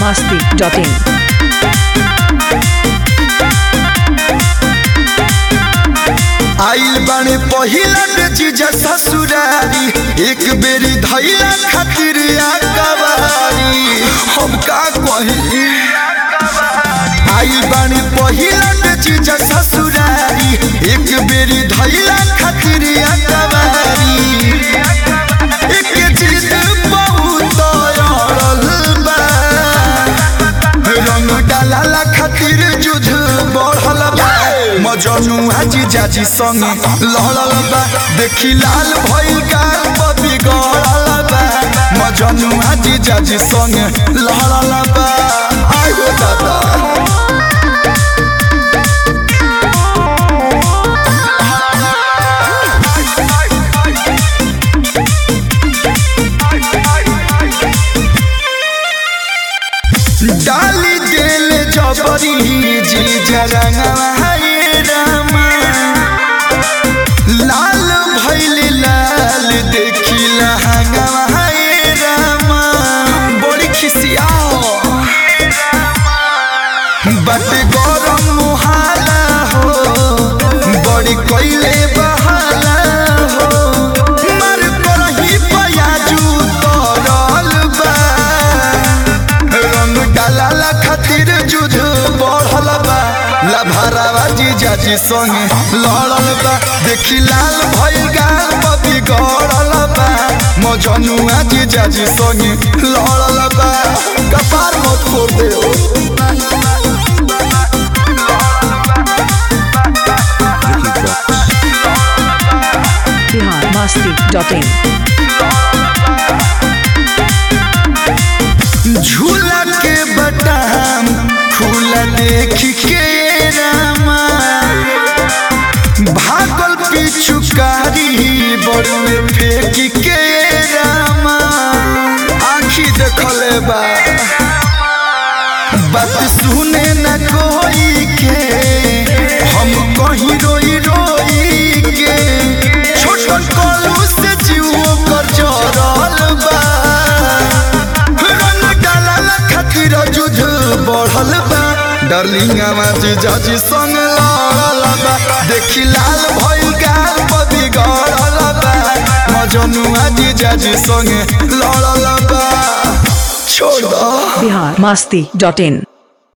masti.in. आइल बाने पहिला के जीजा ससुरारी एक बेरी धैला खातिर कवारी हम का कही आइल बाने पहिला के जीजा ससुरारी एक बेरी धैला खातिर कवारी एक चीज बहुत अड़ल बा रंग डाला खातिर जुझ बढ़ल बा मजनू हाजी जाजी संगे लहड़ल बा देखी लाल भइल का बबी गड़ल बा मजनू हाजी जाजी संगे लहड़ल बा आयो दादा डाली दिल जबरी जी जरंगवा हे रामा लाल भइल लाल देखी लहंगवा हे रामा बड़ी खिसियाओ बट गरम मुहाला हो बड़ी कोइले बहाला हो मर करही पयाजू तरल बा रंग डाला खातिर जुझ बढ़ल बा लभरावा जीजा जी संगे लड़ल बा देखी लाल भइल गाल बबी गड़ल बा मजनुआ जीजा जी संगे लड़ल बा कपार मत फोड़ दे ओ Bihar masti.in. झूला के बटाम खुला देख के रामा भागल पिछुकारी बड़ुए फेंक के रामा आखी देखले बा बात सुने न कोई के हम कहीं रोई रोई के छोट कलू से जीव कर जरल बा रंग डालल खातिर जुझ बढ़ल बा डार्लिंग आवाज जाजी संग लड़ल बा देखी लाल भइल गाल बदी गड़ल बा मजनुआ जी जाजी संग लड़ल बा छोड़ दो Bihar masti.in.